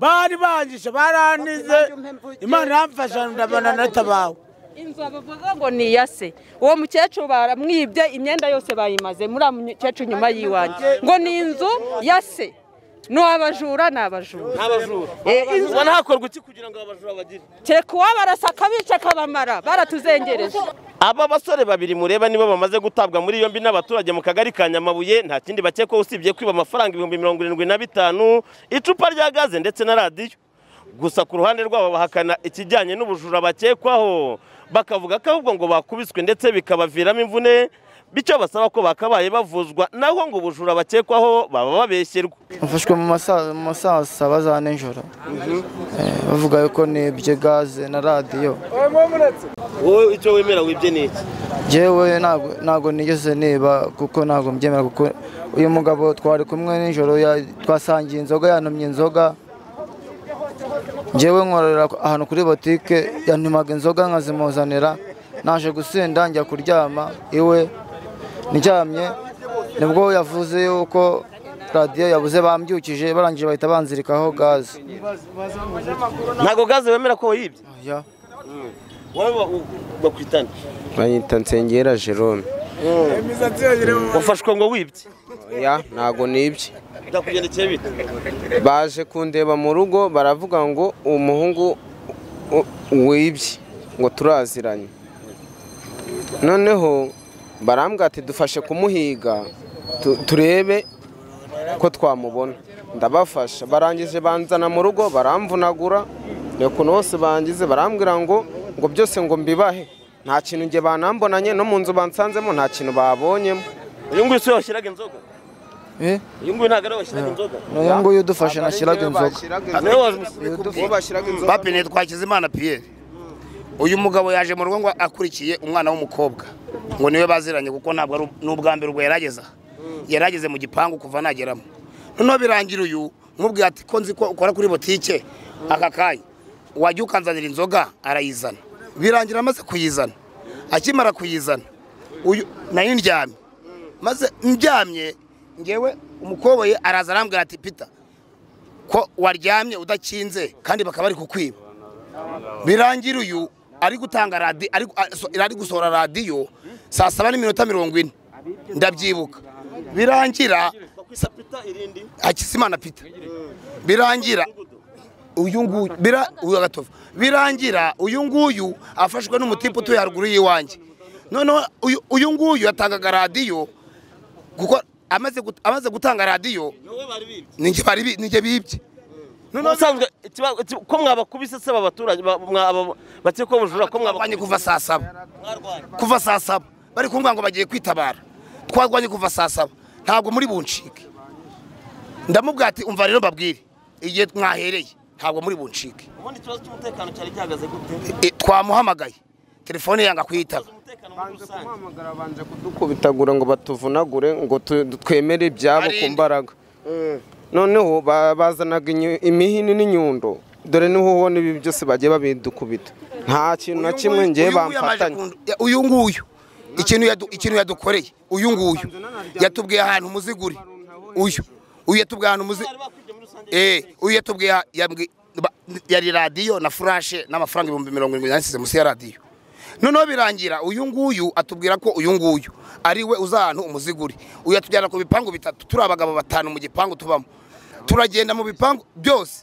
bari bangije baranize imana yamfasha ndabona natabawe inzu bavuga ngo ni iya se uwo mukecuru baramwibye imyenda yose bayimaze muri uwo mukecuru nyuma y'iwanjye ngo ni inzu ya se ni abajura ni abajura abajura Eh, inzu- ubona hakorwa iki kugira ngo abajura bagire kereka uwabarasa akabica akabamara baratuzengereje aba basore babiri mureba nibo bamaze gutabwa muri yombi n'abaturage mu kagari ka nyamabuye nta kindi bakekwaho usibye kwiba amafaranga ibihumbi mirongo irindwi na bitanu icupa rya gaze ndetse na radiyo gusa ku ruhande rwabo bahakana ikijyanye n'ubujura bakekwaho bakavuga ko ahubwo ngo bakubiswe ndetse bikabaviramo imvune bityo basaba ko bakabaye bavuzwa naho ngo ubujura bakekwaho baba babeshyerwa bafashwe mu masa- mu saa saba za nijoro Eh, bavuga yuko nibye gaze na radiyo wowe icyo wemera wibye ni iki jewe ntago- ntago nigeze niba kuko ntago mbyemera kuko uyu mugabo twari kumwe nijoro ya- twasangiye inzoga yantumye inzoga jewe nkorera ahantu kuri botike yantumaga inzoga nkazimuzanira naje gusinda njya kuryama iwe ndyamye nibwo yavuze yuko radiyo yabuze bambyukije barangije bahita banzirikaho gaze ntago gaze wemera ko wayibye Ya. wowe bakwitana banyita nsengera jerome wafashwe ngo wibye ya ntago nibye byakugendekeye bite baje kundeba mu rugo baravuga ngo uwo muhungu u- wibye ngo turaziranye noneho barambwira ati dufashe kumuhiga tu- turebe ko twamubona ndabafasha barangije banzana mu rugo baramvunagura ukuntu bose bangize barambwira ngo ngo byose ngo mbibahe nta kintu njye banambonanye no mu nzu bansanzemo nta kintu babonyemo uyu nguyu si we washyiraga inzoga Eh, uyu nguyu ntabwo ari we washyiraga inzoga uyu nguyu udufashe nashyiraga inzoga niwe wamusize uwo bashyiraga inzoga bapine twakizimana piyeri uyu mugabo yaje mu rugo ngo akurikiye umwana w'umukobwa ngo niwe baziranye kuko ntabwo ari n'ubwa mbere ubwo yarageza yarageze mu gipangu kuva nageramo noneho birangira uyu nkubwira ati ko nzi ko ukora kuri botike aka kanya wajya ukanzanira inzoga arayizana birangira amaze kuyizana akimara kuyizana uyu nayo ndyamye maze ndyamye ngewe umukobwa ye araza arambwira ati pita ko waryamye udakinze kandi bakaba bari kukwiba birangira uyu ari gutanga radiyo ari ari gusohora radiyo saa saba n'iminota mirongo ine ndabyibuka birangira sa- hakizimana pita birangira uyu nguyu bira uyu agatovu birangira uyu nguyu afashwe n'umutipe utuye haruguru y'iwanjye noneho uyu- uyu nguyu yatangaga radiyo kuko amaze gut- amaze gutanga radiyo ninjye bari bi- ninjye bibye noneho ubusanzwe ikiba- iki- ko mwabakubise se aba baturage ba- mwa- aba- bakekwa ubujura ko twarwanye mwabakubise kuva saa saba kuva saa saba bari kumbwira ngo bagiye kwitabara twarwanye kuva saa saba ntabwo muri buncike ndamubwira ati umva rero mbabwire igihe mwahereye ntabwo muri buncike ubundi ikibazo cy'umutekano cyari gihagaze gute E, twamuhamagaye telefone yanga kuyitaba umutekano muri rusange babanje kudukubitagura ngo batuvunagure ngo tu- twemere ibyabo ku Barinde. mbaraga noneho ba- bazanaga inyu- imihini n'inyundo dore niho ubona ibi byose bagiye babidukubita nta kintu na kimwe ngewe Uyu nguyu yamaze bamfatanya kundu- ya- uyu nguyu ikintu yadu- ikintu yadukoreye uyu nguyu yatubwiye ahantu umuzigo uri uyu uyu yatubwiye ahantu umuzigo Eh, uyu yatubwiye ha- yambwi- ba- yari radiyo na furashe n'amafaranga ibihumbi mirongo irindwi yanditse munsi ya radiyo noneho birangira uyu nguyu atubwira ko uyu nguyu ari we uza ahantu umuzigo uri uyu atujyana ku bipangu bitatu turi abagabo batanu mu gipangu tubamo turagenda mu bipangu byose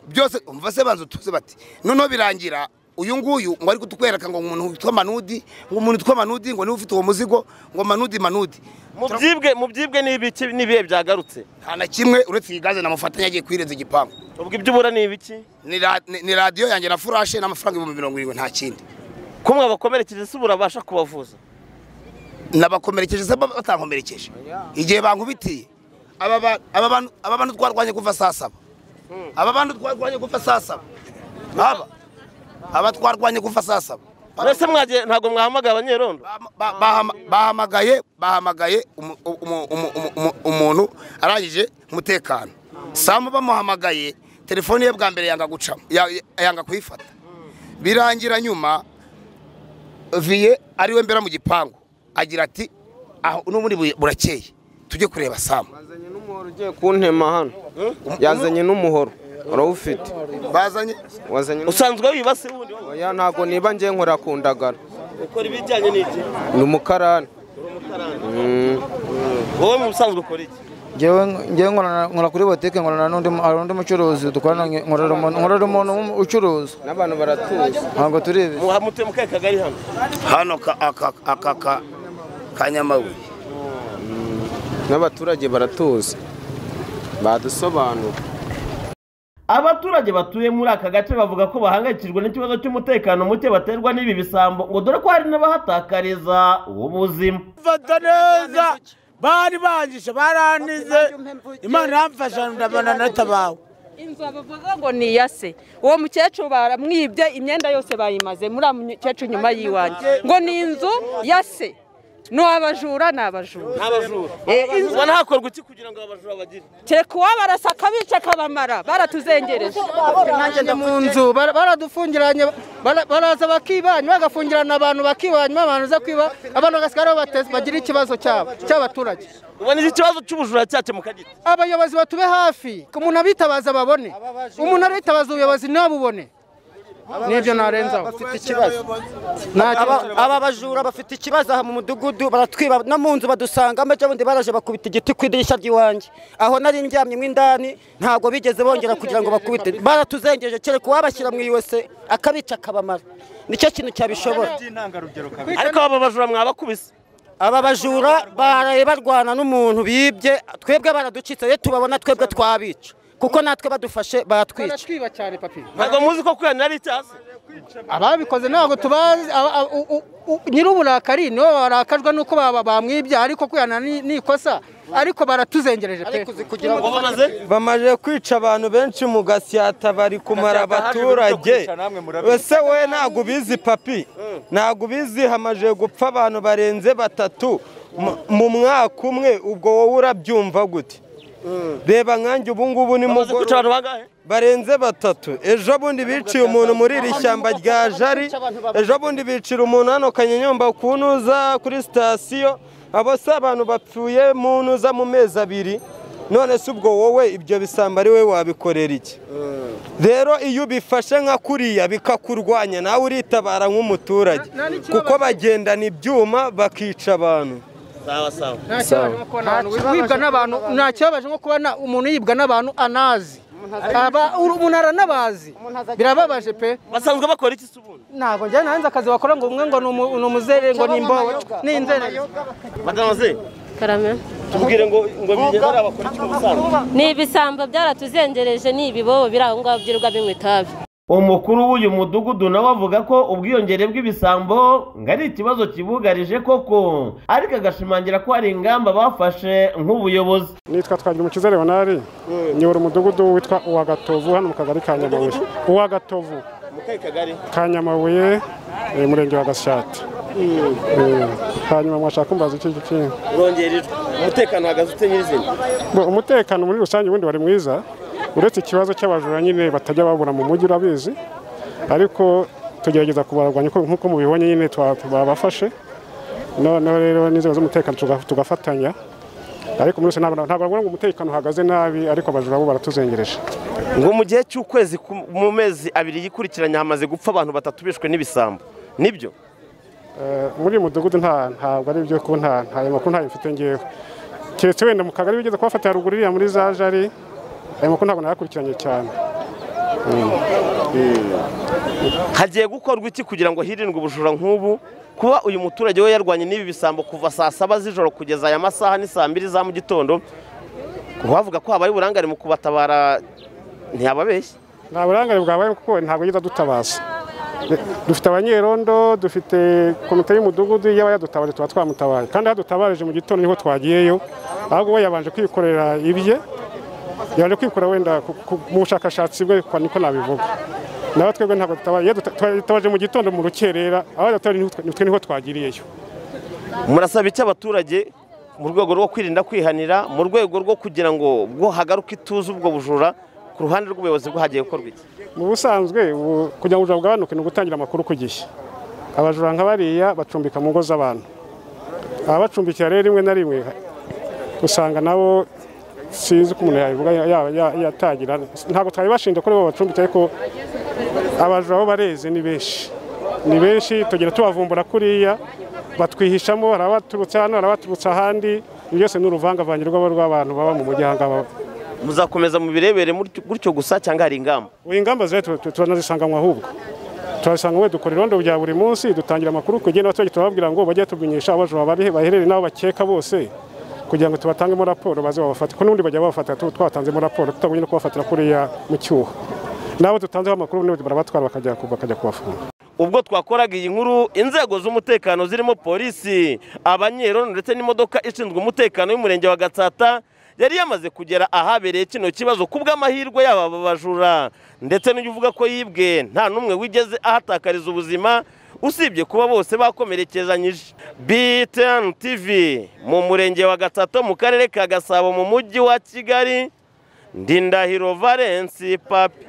byose umva se banza utuze bati noneho birangira uyu nguyu ngo ari kutwereka ngo umuntu witwa manudi ngo umuntu witwa manudi ngo niwe ufite uwo muzigo ngo manudi manudi mu byibwe mu byibwe n'ibiki n'ibihe byagarutse nta na kimwe uretse iyi gaze namufatanya agiye kuyirenza igipangu ubwo ibyo ubura ni ibiki ni ra- ni- ni radiyo yanjye na furashe n'amafaranga ibihumbi mirongo irindwi nta kindi ko mwabakomerekeje se burabasha kubavuza nabakomerekeje se batankomerekeje igihe bankubitiye aba ba- aba bantu aba bantu twarwanye kuva saa saba aba bantu twarwanye kuva saa saba aba aba twarwanye kuva saa saba mbese mwagiye ntabwo mwahamagaye abanyerondo Ba- ba- bahama- bahamagaye bahamagaye umu- umu- umu- umu- umu- umuntu arangije umutekano samu bamuhamagaye telefone ye bwa mbere yanga gucamo ya- ya- yanga kuyifata birangira nyuma viye ariwe mbera mu gipangu agira ati aho n'ubundi bu- burakeye tujye kureba samu ugiye kuntema hano yazanye n'umuhoro urawufite bazanye wazanye usanzwe wibase wundi wowe oya ntabwo niba ngiye nkora ku ndagara ukora ibijyanye n'iki ni umukarani Mm. wowe mu busanzwe ukora iki ngewe ngewe nkorana nkora kuri botike nkorana n'undi mu- hari undi mucuruzi dukorana nke- nkorera umuntu nkorera umuntu w'umu- ucuruza n'abantu baratuzi ntabwo turi ibi Muha- mutuye mu kahe kagari hano hano ka- aka aka ka- ka nyamabuye n'abaturage baratuzi badusobanura abaturage batuye muri aka gace bavuga ko bahangayikijwe n'ikibazo cy'umutekano muke baterwa n'ibi bisambo ngo dore ko hari n'abahatakariza ubuzima mfata neza bari bangisha baranize imana iramfasha ndabona natabawe inzu bavuga ngo ni iya se uwo mukecuru baramwibye imyenda yose bayimaze muri uwo mukecuru inyuma y'iwanjye ngo ni inzu ya se ni abajura ni abajura n'abajura Eh, inzu- ubona hakorwa iki kugira ngo abajura bagire kereka uwabarasa akabica akabamara baratuzengereje nanjye mu nzu bara- baradufungiranye bara- baraza bakibanya bagafungirana abantu bakibanywa abantu za kwiba abantu bagasigara aho bateze bagira ikibazo cyabo cy'abaturage ubona iki kibazo cy'ubujura cyakemuka gite abayobozi batube hafi ko umuntu abitabaza babone umuntu aritabaza ubuyobozi ntabubone nibyo narenzaho bafite ikibazo nta Aba- aba bajura bafite ikibazo aha mu mudugudu baratwiba no mu nzu badusangamo ejo bundi baraje bakubita igiti ku idirishya ry'iwanjye aho nari ndyamyemo indani ntabwo bigeze bongera kugira ngo bakubite baratuzengeje kereka uwabashyira mu iwese akabica akabamara nicyo kintu cyabishobora ariko aba bajura mwabakubise aba bajura baraye barwana n'umuntu bibye twebwe baraducitse iyo tubabona twebwe twabica kuko natwe badufashe baratwica baratwiba cyane papi ntabwo muzi ko kwihanira ari icyaha se ababikoze ntabwo tubazi aba- aba- u- u- u- nyir'uburakari nibo barakajwe n'uko baba- bamwibye ariko kwihana ni ni ikosa ariko baratuzengereje pe ngo bamaze bamaze kwica abantu benshi mu gasyata bari kumara abaturage ese we ntabwo ubizi papi ntabwo ubizi hamaze gupfa abantu barenze batatu mu- mu mwaka umwe ubwo wowe urabyumva gute reba nkanjye ubu ngubu ni bamaze kwica mugoroba abantu bangahe barenze batatu ejo bundi biciye umuntu muri iri shyamba rya jari ejo bundi bicira umuntu hano kanyenyomba ku ntuza kuri sitasiyo abo si abantu bapfuye mu ntuza mu mezi abiri none se ubwo wowe ibyo bisambo ari wowe wabikorera iki rero iyo ubifashe nka kuriya bikakurwanya nawe uritabara nk'umuturage kuko bagendana ibyuma bakica abantu sawa sawa Nta kibabaje nko kubona abantu wibwa n'abantu nta kibabaje nko kubona umuntu yibwa n'abantu anazi Aba- uru- umuntu aranabazi birababaje pe basanzwe bakora iki se ubundi ntabwo njyana hanze akazi bakora ngo umwe ngo ni umu- ni umuzere ngo ni imbohe ni inzere madamu ze karame tubwire ngo ngo bigendera bakora iki mu busanzwe ni ibisambo byaratuzengereje ni ibibobo biri aho ngaho byirirwa binywa itabi umukuru w'uyu mudugudu nawe avuga ko ubwiyongere bw'ibisambo ngo ari ikibazo kibugarije koko ariko agashimangira ko hari ingamba bafashe nk'ubuyobozi nitwa Twagirumukiza Leonard nyobora umudugudu witwa Uwagatovu hano mu kagari ka Nyamabuye Uwagatovu mu kahe kagari ka Nyamabuye eh, murenge wa Gashati Eh, hanyuma mwashaka kumbaza iki giki urongera ijwi umutekano uhagaze ute nyirizina Bo, umutekano muri rusange ubundi wari mwiza uretse ikibazo cy'abajura nyine batajya babura mu mujyi urabizi ariko tugerageza kubarwanya uko- nk'uko mubibonye nyine twa- babafashe noneho rero n'inzego z'umutekano tuga- tugafatanya ariko muri rusange ntabwo ntabwo navuga ngo umutekano uhagaze nabi ariko abajura bo baratuzengereje ngo mu gihe cy'ukwezi ku- mu mezi abiri yikurikiranya hamaze gupfa abantu batatu bishwe n'ibisambo nibyo Eh, muri uyu mudugudu nta ntabwo ari ibyo kuba nta nta- ayo makuru ntayo mfite ngewe keretse wenda mu kagari bigeze kubafata haruguru iriya muri za jari ayo makuru ntabwo nayakurikiranye cyane hagiye gukorwa iki kugira ngo hirindwe ubujura nk'ubu kuba uyu muturage we yarwanye n'ibi bisambo kuva saa saba z'ijoro kugeza aya masaha ni saa mbiri za mu gitondo bavuga ko habaye uburangare mu kubatabara ntiyababeshya nta burangare bwabaye kuko ntabwo yigeze adutabaza Eh, dufite abanyerondo dufite komite y'umudugudu iyo aba yadutabaje tuba twamutabaye kandi iyo adutabaje mu gitondo niho twagiyeyo ahubwo we yabanje kwikorera ibye yabanje kwikorera wenda ku- ku- mu bushakashatsi bwe kwa- niko nabivuga nawe twebwe ntabwo dutabaye iyo duta- twatabaje mu gitondo mu rukerera aho yadutabaje niho twa- twe niho twagiriyeyo murasaba iki abaturage mu rwego rwo kwirinda kwihanira mu rwego rwo kugira ngo bwo hagaruke ituze ubwo bujura ku ruhande rw'ubuyobozi bwo hagiye gukorwa iki mu busanzwe ubu kugira ngo ubujura bugabanuke ni ugutangira amakuru ku gihe abajura nka bariya bacumbika mu ngo z'abantu ababacumbikira rero rimwe na rimwe usanga nabo sinzi uko umuntu yabivuga yaba ya- yatangira ntabwo twabibashinja ko aribo babacumbitse ariko abajura bo bareze ni benshi ni benshi tugenda tubavumbura kuriya batwihishamo hari abaturutse hano hari abaturutse ahandi ibyo byose ni uruvangavange rw'aba- rw'abantu baba mu mujyi ahangaba muzakomeza mubirebere mutyo- gutyo gusa cyangwa hari ingamba ubu ingamba zihari tu- tu- turanazisanganywa ahubwo turasanga we dukora irondo rya buri munsi dutangira amakuru kugenda abaturage turababwira ngo bajye tumenyesha abajura bari baherereye n'abo bakeka bose kugira ngo tubatangemo raporo baze babafate ko n'ubundi bajya babafata tu- twatanzemo raporo tutabonye no kubafatira kuriya mu cyuho n'abo dutanzeho amakuru n'ubundi barabatwara bakajya ku- bakajya kubafunga ubwo twakoraga iyi nkuru inzego z'umutekano zirimo polisi abanyerono ndetse n'imodoka ishinzwe umutekano y'umurenge wa gatsata yari yamaze kugera ahabereye kino kibazo ku bw'amahirwe yaba aba bajura ndetse n'ujya uvuga ko yibwe nta n'umwe wigeze ahatakariza ubuzima usibye kuba bose bakomerekezanyije btn tv mu murenge wa gatsata mu karere ka gasabo mu mujyi wa kigali ndindahiro valensi papi